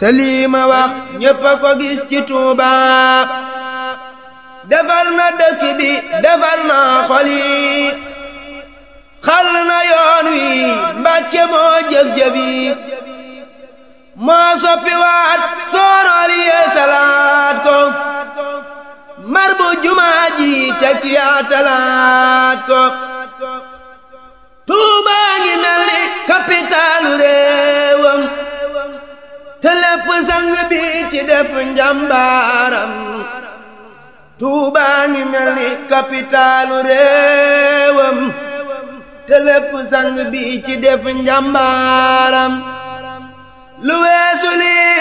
te lii ma wax ñépp a ko gis ci Tuuba defar na dëkk bi defar na xol yi xal na yoon wi Mbàkke moo jëf-jëf yi moo soppi waat soorool yee salaat ko mar bu jumaa ji tekk yaa talaat ko Tuuba ngi mel ni kapitaalu réewam te lépp sang bi ci def njàmbaaram Tuuba ngi mel ni kapitaalu réewam te lépp sang bi ci def njàmbaaram lu weesu lii